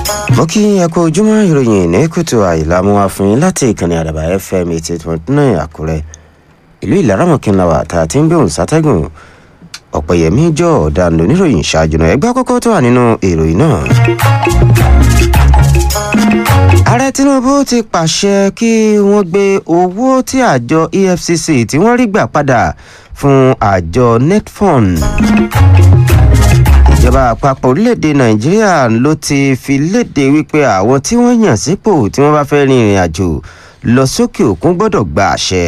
mo kí ẹ kú ojúmọ́ ìròyìn ní kùtù àìlámú àfin láti ìkànnì àdàbà fm eighty eight point nine àkúrẹ́ ìlú ìlaramọ̀kìnláwà tá a ti ń gbóhùn sátẹ́gùn ọ̀pẹ̀yẹmí jọ ọ̀daràn oníròyìn ṣáájú náà ẹgbẹ́ àkọ́kọ́ tó wà nínú ìròyìn náà. ààrẹ tinubu ti pàṣẹ kí wọ́n gbé owó tí àjọ efcc tí wọ́n rí gbà padà fún àjọ netfund ìjọba àpapọ̀ orílẹ̀-èdè nàìjíríà ló ti fi léde wípé àwọn tí wọ́n yàn sípò tí wọ́n bá fẹ́ rin ìrìn àjò lọ sókè òkun gbọ́dọ̀ gba àṣẹ.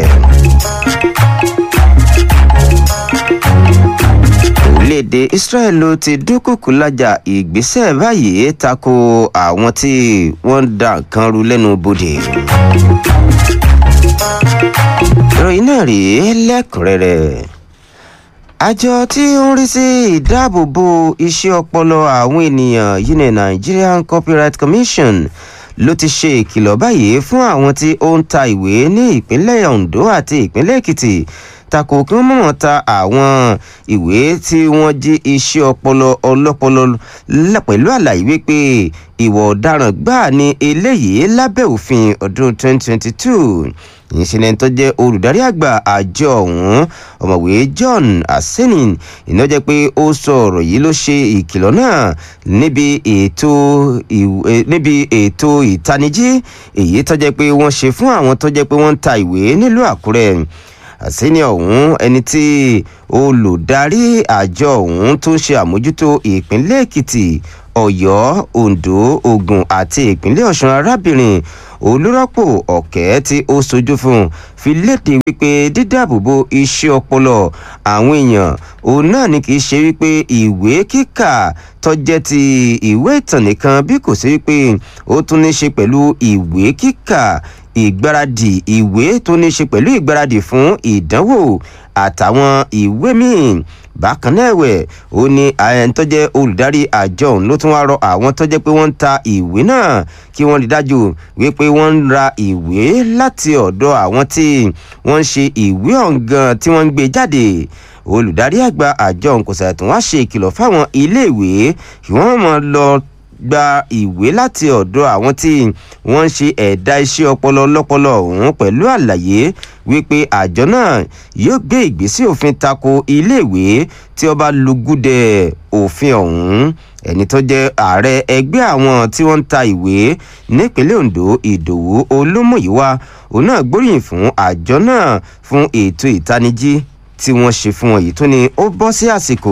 orílẹ̀-èdè israel ló ti dúnkùkù lájà ìgbésẹ̀ báyìí tako àwọn tí wọ́n ń da nǹkan ru lẹ́nu bodè. ìròyìn náà rèé lẹ́kùnrẹ́rẹ́ àjọ tí ó ń rí sí ìdáàbòbò iṣẹ́ ọpọlọ àwọn ènìyàn yìí ní nigerian copyright commission ló ti ṣe ìkìlọ̀ báyìí fún àwọn tí ó ń ta ìwé ní ìpínlẹ̀ ondo àti ìpínlẹ̀ èkìtì tako kí wọ́n mọ̀mọ́ ta àwọn ìwé tí wọ́n jí iṣẹ́ ọpọlọ ọlọ́pọlọ pẹ̀lú àlàyé wípé ìwọ̀ ọ̀daràn gbáà ní eléyìí lábẹ́ òfin ọdún 2022 ìṣẹ̀lẹ̀ tó jẹ́ olùdarí àgbà àjọ ọ̀hún ọ̀mọ̀wé john asenin iná jẹ́ pé ó sọ ọ̀rọ̀ yìí ló ṣe ìkìlọ̀ náà níbi ètò níbi ètò ìtanijí èyí tó jẹ́ pé wọ́n ṣe fún àwọn tó jẹ́ pé wọ́n ń ta ìwé nílùú àkúrẹ́ àsẹ́ni ọ̀hún ẹni tí olùdarí àjọ ọ̀hún tó ń ṣe àmójútó ìpínlẹ̀ èkìtì ọ̀yọ́ ondo ogun àti ìpínlẹ̀ ọ̀sùn arábìnrin olùrọ́pò ọ̀kẹ́ tí ó sojú fún fi léde wípé dídáàbòbò iṣẹ́ ọpọlọ àwọn èèyàn òun náà ni kì í ṣe wípé ìwé kíkà tọ́jẹ́ ti ìwé ìtàn nìkan bí kò sí wípé ó tún ní ṣe pẹ̀lú ìwé kíkà ìgbáradì ìwé tó ní ṣe pẹ̀lú ìgbáradì fún ìdánwò àtàwọn ìwé míì bákan náà ẹ̀wẹ̀ ó ní ẹni tó jẹ́ olùdarí àjọ òun ló tún wá rọ àwọn tó jẹ́ pé wọ́n ń ta ìwé náà kí wọ́n rí dájú wípé wọ́n ń ra ìwé láti ọ̀dọ̀ àwọn tí wọ́n ń ṣe ìwé ọ̀ngàn tí wọ́n ń gbé jáde olùdarí àgbà àjọ òun kò sàtún wá ṣe ìkìlọ̀ fáwọn iléèwé kí wọ́n mọ̀ lọ gba ìwé láti ọ̀dọ̀ àwọn tí wọ́n ń ṣe ẹ̀dá iṣẹ́ ọpọlọ lọ́pọlọ ọ̀hún pẹ̀lú àlàyé wípé àjọ náà yóò gbé ìgbésí òfin tako iléèwé tí ó bá lùgúdẹ òfin ọ̀hún ẹni tó jẹ́ ààrẹ ẹgbẹ́ àwọn tí wọ́n ń ta ìwé nípínlẹ̀ ondo ìdòwú olómùyíwá òun náà gbóríyìn fún àjọ náà fún ètò ìtanijí tí wọ́n ṣe fún wọn yìí tó ní ó bọ́ sí àsìkò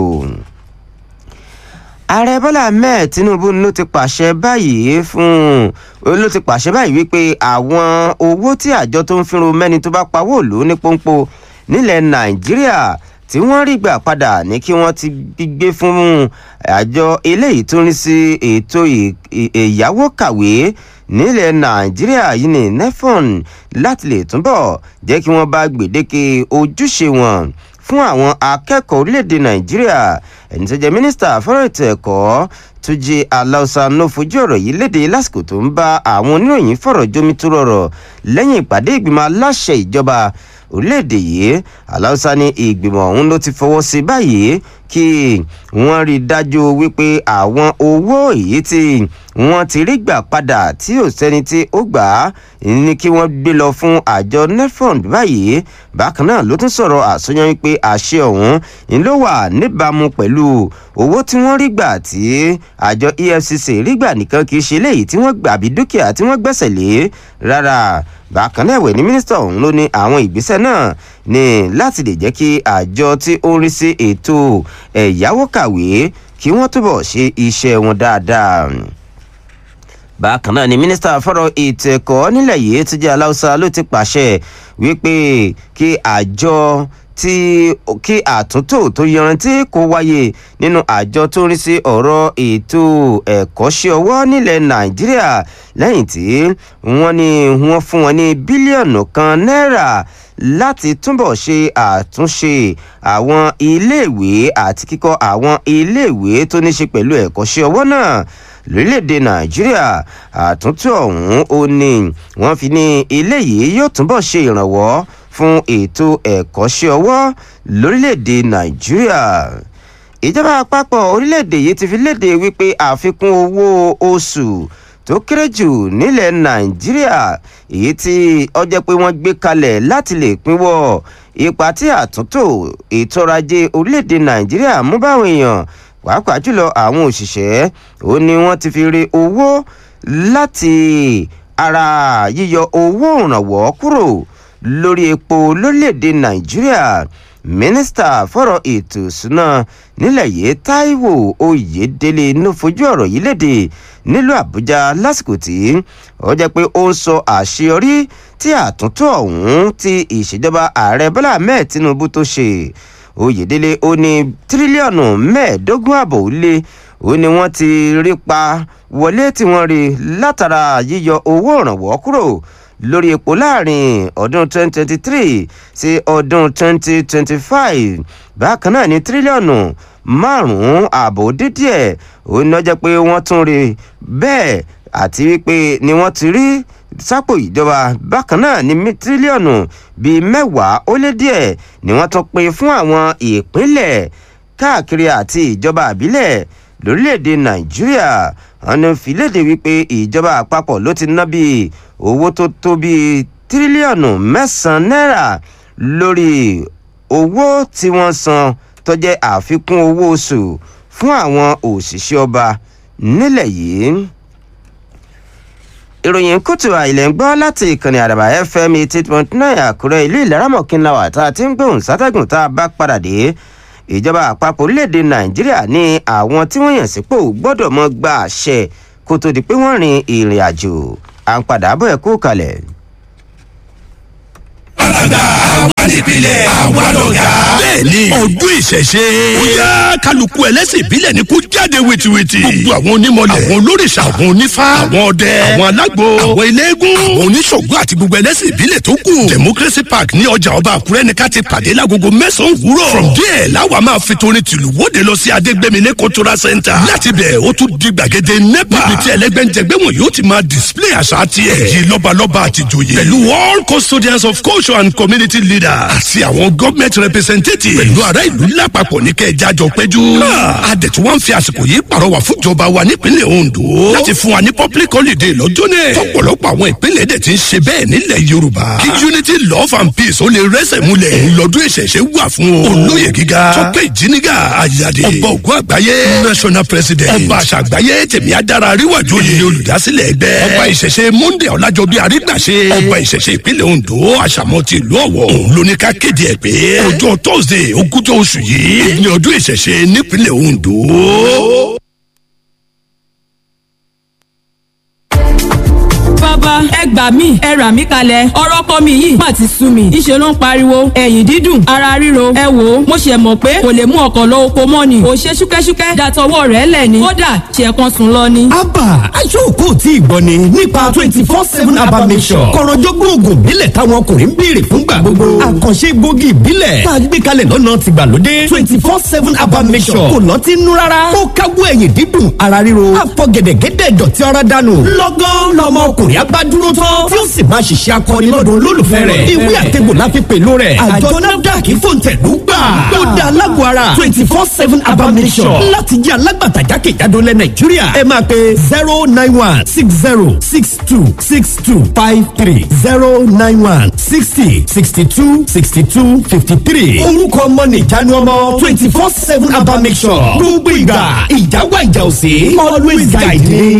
ààrẹ bọ́lá ahmed tinubu ló ti pàṣẹ báyìí fún ló ti pàṣẹ báyìí wípé àwọn owó tí àjọ tó ń fínru mẹ́ni tó bá pawó òlú ní pọ́npọ́ nílẹ̀ nàìjíríà tí wọ́n rí gbà padà ní kí wọ́n ti gbé fún àjọ eléyìí tó ń rí sí ètò ìyàwó kàwé nílẹ̀ nàìjíríà yìí ní nefon láti lè túbọ̀ jẹ́ kí wọ́n bá gbèdéke ojúṣe wọn fún àwọn akẹ́kọ̀ọ́ orílẹ̀-èdè nàìjíríà ẹni tó jẹ́ mínísítà fọ́rọ̀ ètò ẹ̀kọ́ tó jẹ́ aláùsá ló fojú ọ̀rọ̀ yìí léde lásìkò tó ń bá àwọn oníròyìn fọ̀rọ̀ jómi tó rọrọ̀ lẹ́yìn ìpàdé ìgbìmọ̀ aláṣẹ ìjọba orílẹ̀-èdè yìí aláùsá ní ìgbìmọ̀ ọ̀hún ló ti fọwọ́ sí báyìí kí wọ́n rí i dájú wípé àwọn owó èyí tí wọ́n ti rí gbà padà tí ò sẹ́ni tí ó gbà á ní kí wọ́n gbé lọ fún àjọ nefond báyìí bákan náà ló tún sọ̀rọ̀ àsọyàn wípé àṣẹ ọ̀hún ń ló wà níbàámu pẹ̀lú owó tí wọ́n rí gbà tí àjọ efcc rí gbà nìkan kì í ṣe léyìí tí wọ́n gbà bí dúkìá tí wọ́n gbẹ́sẹ̀ lé rárá bákan náà ẹ̀wẹ̀ ní mínísítà ọ̀hún ló ní àwọn ìgbésẹ̀ náà ní láti lè jẹ́ kí àjọ tí ó ń rí sí ètò ẹ̀yáwó kàwé kí wọ́n túbọ̀ ṣe iṣẹ́ wọn dáadáa bákan náà ni mínísítà fọ́rọ̀ ètò ẹ̀kọ́ nílẹ̀ yìí tó jẹ́ aláùsá ló ti pàṣẹ wípé kí àjọ tí kí àtúntò tó yanrantí kó wáyé nínú àjọ tó ń rí sí ọ̀rọ̀ ètò ẹ̀kọ́ṣẹ́ ọwọ́ nílẹ̀ nàìjíríà lẹ́yìn tí wọ́n ní wọ́n fún wọn ní bílíọ̀nù kan náírà láti túbọ̀ ṣe àtúnṣe àwọn iléèwé àti kíkọ́ àwọn iléèwé tó ní ṣe pẹ̀lú ẹ̀kọ́ṣẹ́ ọwọ́ náà lórílẹ̀‐èdè nàìjíríà àtúntò ọ̀hún ó ní wọ́n fi ní eléyìí yóò túbọ̀ ṣe ìrànwọ́ fún ètò ẹ̀kọ́ṣẹ́ ọwọ́ lórílẹ̀‐èdè nàìjíríà ìjọba àpapọ̀ orílẹ̀-èdè yìí ti fi léde wípé àfikún owó oṣù tó kéré jù nílẹ̀ nàìjíríà èyí tí ọjọ́ pé wọ́n gbé kalẹ̀ láti lè pínwọ́ ipa tí àtúntò ètò ọrọ̀ ajé orílẹ̀-èdè nàìjíríà mú báwọn èèyàn pàápàá jùlọ àwọn òṣìṣẹ́ ó ní wọ́n ti fi re owó láti ara yíyọ owó ìrànwọ́ kúrò lórí epo lórílẹ̀‐èdè nàìjíríà mínísítà fọ̀rọ̀ ètò ìṣúná nílẹ̀ yìí táíwò oyèdélé ló fojú ọ̀rọ̀ yìí léde nílùú àbújá lásìkò tí ó jẹ́ pé ó ń sọ àṣeyọrí tí àtúntò ọ̀hún ti ìṣèjọba ààrẹ bọ́lá ahmed tinubu tó ṣe oyèdélé ó ní tírílíọ̀nù mẹ́ẹ̀ẹ́dógún àbọ̀ ó lé ó ní wọ́n ti rí pa wọlé tí wọ́n rí látara yíyọ owó ìrànwọ́ kúrò lórí epo láàrin ọdún 2023 sí ọdún 2025 bákan náà ní tírílíọ̀nù márùn-ún ààbò dídíẹ̀ ó ní ọjọ́ pé wọ́n tún rí bẹ́ẹ̀ àti wípé ni wọ́n ti rí sápò ìjọba bákan náà ní tírílíọ̀nù bíi mẹ́wàá ó lé díẹ̀ ni wọ́n tún pín fún àwọn ìpínlẹ̀ káàkiri àti ìjọba àbílẹ̀ lórílẹ̀‐èdè nàìjíríà ọ̀nà fìlédè wípé ìjọba àpapọ̀ ló ti ná bíi owó tó tó bíi tírílíọ̀nù mẹ́sàn-án náírà lórí owó tí wọ́n san tó jẹ́ àfikún owó oṣù fún àwọn òṣìṣẹ́ ọba nílẹ̀ yìí ìròyìn kùtù àìlẹ̀ ń gbọ́ láti ìkànnì àdàbà fm eighty point nine àkúrẹ́ ìlú ìlaramọ̀kínláwà tá a ti ń gbóhùn sátẹ́gùn tá a bá padà dé ìjọba àpapọ̀ orílẹ̀-èdè nàìjíríà ní àwọn tí wọ́n yàn sípò gbọ́dọ̀ mọ́ gba àṣẹ kó tó di pé wọ́n rin ìrìn àjò à ń padà bọ̀ ẹ̀ kú kalẹ̀. alága àwa nípìnlẹ̀ àwa lọ̀gá. bẹ́ẹ̀ni ọdún ìṣẹ̀ṣe. ó yá kálukú ẹlẹ́sìn ìbílẹ̀ ni kó jáde wìtìwìtì. gbogbo àwọn onímọ̀lẹ̀. àwọn olórìṣà àwọn onífá. àwọn ọdẹ. àwọn alágbo. àwọn eléégún. àwọn oníṣògùn àti gbogbo ẹlẹ́sìn ìbílẹ̀ tó kù. democracy park ní ọjà ọba àkúrẹ́ ní ká ti pàdé lágogo mẹ́sàn-án wúrọ̀. from there láwa máa fi torin tìlú wóde lọ sí adégbèmílẹ̀ cultural center. láti bẹ̀ ó tún di gbàgede nepa. níbi tí ẹlẹ́gbẹ́njẹgbẹ́ wọn yóò ti máa display àṣà tiẹ̀. èyí lọ́balọ́ba àtijọ́yè. pẹ̀lú all custodians of culture and community leaders. àti àwọn government representatives. pẹ̀lú ará ìlú lápapọ̀ ní kẹjá jọ péjú. adẹ̀tú wọn fi àsìkò yìí pàrọwà fúnjọba wa nípínlẹ̀ ondo. láti fún wa ní public holiday lọ́jọ́ náà. tọ́pọ̀lọpọ̀ àwọn ìpínlẹ̀ dẹ̀ ti ń ṣe bẹ́ẹ̀ nílẹ̀ yorùbá. kí unity love and peace ó lè rẹ́sẹ̀ múlẹ̀. òun lọ́dún ìṣẹ̀ṣẹ̀ wà fún o. olóyè gíga tọ́pẹ́ ìjíniga àyàdé. ọba ògùn àgbáyé national president. ọba àṣà àgbáyé tèmi adára àríwájú òye olùdásílẹ̀ ẹgbẹ́. ọba ìṣẹ̀ṣẹ̀ monday ọ̀làjọbí àrígbàṣe. ọba ìṣẹ̀ṣẹ̀ ìpínlẹ̀ ondo àṣàmọ́ ti ìlú ọ̀wọ̀. òun ló ní ká kéde ẹ̀ pé ọjọ́ thursday ogúnjọ́ oṣù yìí ní ọdún ìṣẹ̀ṣẹ̀ nípínlẹ̀ ondo. bàbá ẹ gbà mí ẹ rà mí kalẹ̀ ọ̀rọ̀ kọ́ mi yìí má ti sú mi ìṣe ló ń pariwo ẹ̀yìn dídùn ara ríro ẹ wò ó mo ṣe mọ̀ pé kò lè mú ọkọ̀ lọ oko mọ́ ni kò ṣe ṣúkẹ́ṣúkẹ́ dàtọwọ́ rẹ̀ lẹ̀ ni kódà ṣe kan sùn lọ ni. abba aṣọ́kò tí ì gbọ́ ni nípa twenty four seven abba mission kọ̀rọ̀jọ́gbọ́n oògùn ìbílẹ̀ táwọn ọkùnrin ń béèrè fúngbà gbogbo àkànṣe gbòógì ìbílẹ̀ tá a gbé kalẹ̀ lọ́nà tìgbàlódé twenty four seven abba mission kò lọ́ọ́ ti nú rárá ó káwọ́ ẹ̀yìn dídùn ara ríro àfọ̀gẹ̀dẹ̀gẹ̀dẹ̀ dọ̀tí ara dànù lọ́gán lọ́mọ ọkùnrin abá dúró tán tí ó sì máa ṣiṣẹ́ akọni lọ́dọ̀ olólùfẹ́ rẹ̀ ìwé àtẹ̀gbò la fi pèlú rẹ̀ àjọ nafdac fòǹtẹ̀lú gbà ó da alágbó ara twenty four seven abamisọ̀ láti jẹ́ alágbàtà jákèjádò lẹ̀ nàìjíríà ẹ máa pe zero nine one six zero six two six two five three zero nine one sixty sixty two sixty two fifty three orúkọ ọmọ nìjánu ọmọ twenty four seven abamisọ̀ gbogbo ìgbà ìjáwá ìjà òsè always guide me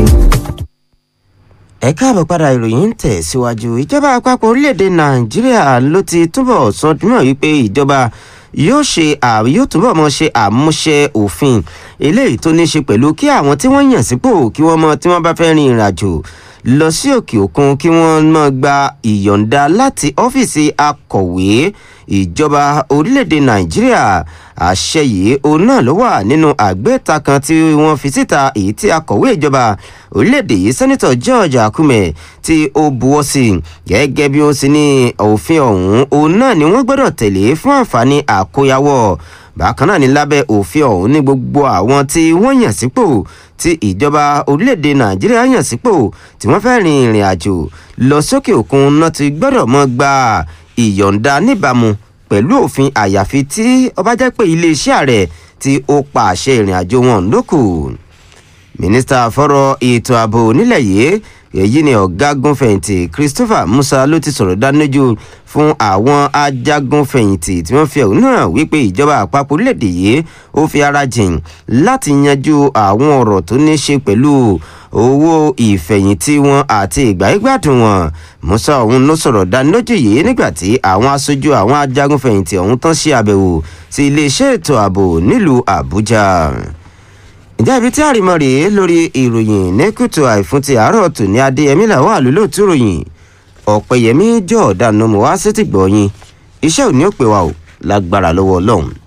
ẹ káàbọ̀ padà ìròyìn ń tẹ̀ síwájú ìjọba àpapọ̀ orílẹ̀-èdè nàìjíríà ló ti túbọ̀ sọ dúnmọ̀ wípé ìjọba yóò ṣe yóò túbọ̀ mọ ṣe àmúṣe òfin eléyìí tó ní ṣe pẹ̀lú kí àwọn tí wọ́n yàn sípò kí wọ́n mọ tí wọ́n bá fẹ́ rin ìrìn àjò lọ sí òkè òkun kí wọ́n mọ gba ìyọ̀ǹda láti ọ́fíìsì akọ̀wé ìjọba orílẹ̀-èdè nàìjíríà àṣẹ yìí òun náà ló wà nínú àgbéta kan tí wọ́n fi síta èyí tí akọ̀wé ìjọba orílẹ̀-èdè yìí sẹ́nitọ̀ george akume tí ó buwọ́ sí gẹ́gẹ́ bí ó sì ní òfin ọ̀hún òun náà ni wọ́n gbọ́dọ̀ tẹ̀lé fún àǹfààní àkóyawọ́ bákan náà ní lábẹ́ òfin ọ̀hún ní gbogbo àwọn tí wọ́n yàn sípò tí ìjọba orílẹ̀-èdè nàìjíríà yàn sípò tí wọ́n fẹ́ rin ìrìn àjò lọ sókè òkun náà ti gbọ́dọ̀ mọ́ gba ìyọ̀ǹda níbàámu pẹ̀lú òfin àyàfi tí ó bá jẹ́ pé iléeṣẹ́ ààrẹ tí ó pa àṣẹ ìrìn àjò wọn lókù mínísítà fọ́rọ̀ ètò ààbò nílẹ̀ yìí èyí ni ọ̀gágun-fẹ̀yìntì christopher musa ló ti sọ̀rọ̀ dánilójú fún àwọn ajagun-fẹ̀yìntì tí wọ́n fi ẹ̀hónú hàn wípé ìjọba àpapọ̀ orílẹ̀-èdè yìí ó fi ara jìn láti yanjú àwọn ọ̀rọ̀ tó ní ṣe pẹ̀lú owó ìfẹ̀yìntì wọn àti ìgbáyégbádùn wọn musa ọ̀hún ló sọ̀rọ̀ dánilójú yìí nígbà tí àwọn aṣojú àwọn ajagun-fẹ̀yìntì ọ̀hún tán ṣe àbẹ̀wò sí iléeṣẹ́ ètò ààbò nílùú àbújá ǹjẹ́ ibi tí àrìmọ́ rèé lórí ìròyìn ní kùtù àìfún ti àárọ̀ tò ní adéyẹmí làwọn àlùlóòtú ròyìn ọ̀pẹ̀yẹmí jọ̀ọ́dánù mọ́ wá sétìgbọ̀ọ́yìn iṣẹ́ òní ò pè wá o lágbára lọ́wọ́ ọlọ́run